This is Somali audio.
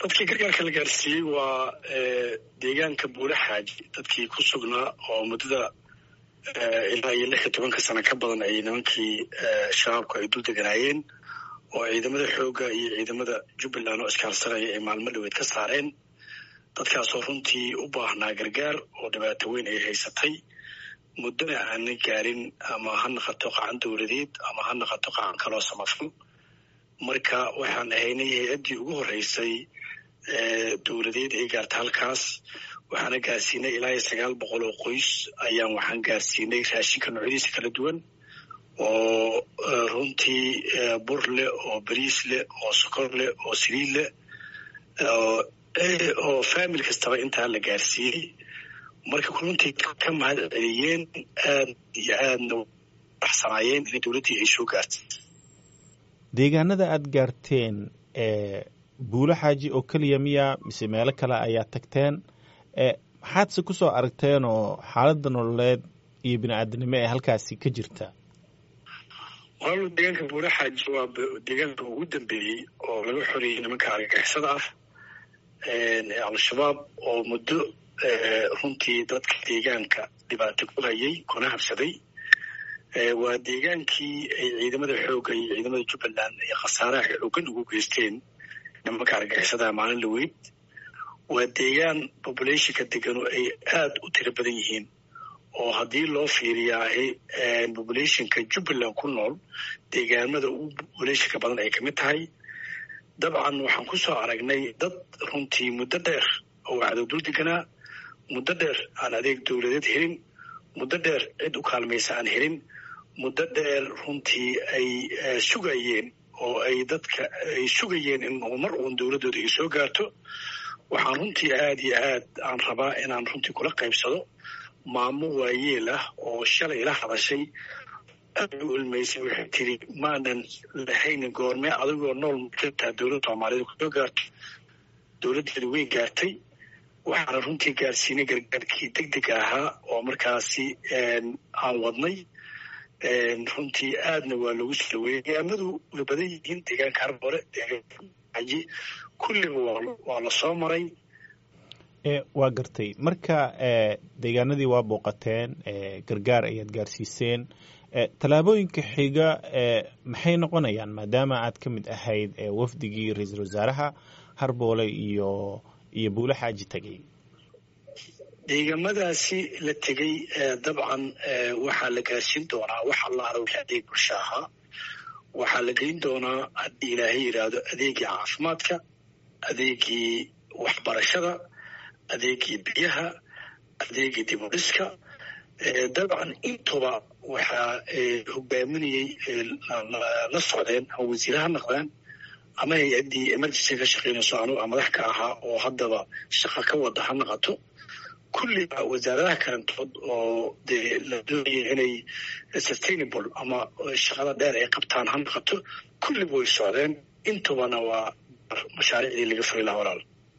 dadkii gargaarka la gaarsiiyey waa deegaanka buule xaaji dadkii ku sugnaa oo muddada ilaa iyo lix iyo tobanka sano ka badan ay nimankii shabaabku ay dul deganaayeen oo ciidamada xoogga iyo ciidamada jubbaland oo iskaalsanaya ay maalmo dhaweed ka saareen dadkaasoo runtii u baahnaa gargaar oo dhibaato weyn ay haysatay muddona aana gaarin ama ha naqato qacan dowladeed ama ha naqato qacan kaloo samafal marka waxaan ahaynay hay-addii ugu horreysay dowladeed ay gaarta halkaas waxaana gaarsiinay ilaa iyo sagaal boqol oo qoys ayaan waxaan gaarsiinay raashinka noocyadiisa kala duwan oo runtii bur leh oo bariis leh oo sokor leh oo saliid leh oo famil kastaba intaa la gaarsiiyey marka runtii ka mahad celiyeen aad iyo aadna baxsanaayeen in dowladdii ay soo gaartay deegaanada aada gaarteen buulo xaaji oo keliya miya mise meelo kale ayaa tagteen maxaadse ku soo aragteen oo xaaladda nololeed iyo bini-aadanimo ee halkaasi ka jirta walaal deegaanka buulo xaaji waa deegaanka ugu dambeeyey oo laga xoreeyey nimanka argagixisada ah ee al-shabaab oo muddo runtii dadka deegaanka dhibaato ku hayay kuna habsaday waa deegaankii ay ciidamada xoogga iyo ciidamada jubbaland ay khasaaraha xoogan ugu geysteen nimanka argagixisadaha maalin laweyd waa deegaan populationka deganu ay aada u tiro badan yihiin oo haddii loo fiiriyaahay populationka jubbaland ku nool deegaamada ugu populationka badan ay kamid tahay dabcan waxaan ku soo aragnay dad runtii muddo dheer oo wacdow dul deganaa muddo dheer aan adeeg dowladeed helin muddo dheer cid u kaalmaysa aan helin muddo dheer runtii ay sugayeen oo ay dadka ay sugayeen in mar uun dowladdooda ay soo gaarto waxaan runtii aada iyo aad aan rabaa inaan runtii kula qaybsado maamo waayeel ah oo shalay la hadashay aad u ilmaysay waxay tiri maanan lahaynin goormee adigoo nool mujirtaa dowladda soomaaliyed kusoo gaarto dowladdeedu way gaartay waxaana runtii gaarsiinay gargaarkii deg dega ahaa oo markaasi aan wadnay runtii aadna waa loogu soo dhaweeyey deegaamadu way badan yihiin deegaanka harbore deegaankaji kulliba waa la soo maray waa gartay marka deegaanadii waa booqateen gargaar ayaad gaarsiiseen tallaabooyinka xiga maxay noqonayaan maadaama aad ka mid ahayd wafdigii ra-iisul wasaaraha harboole iyo iyo buulo xaaji tegay deegaamadaasi la tegey dabcan waxaa la gaarsiin doonaa wax allaala wixii adeeg bulsho ahaa waxaa la geyn doonaa haddii ilaahay yidhaahdo adeegii caafimaadka adeegii waxbarashada adeegii biyaha adeegii dibudhiska dabcan intuba waxaa hogaaminayey la socdeen ama wasiire ha noqdeen ama hay-addii emergency ka shaqeynayso anuga madax ka ahaa oo haddaba shaqo ka wada ha noqoto kulliba wasaaradaha kalantood oo dee la doonaya inay sustainable ama shaqada dheer ay qabtaan ha noqoto kulliba way socdeen intubana waa mashaariicdii laga furi laha walaal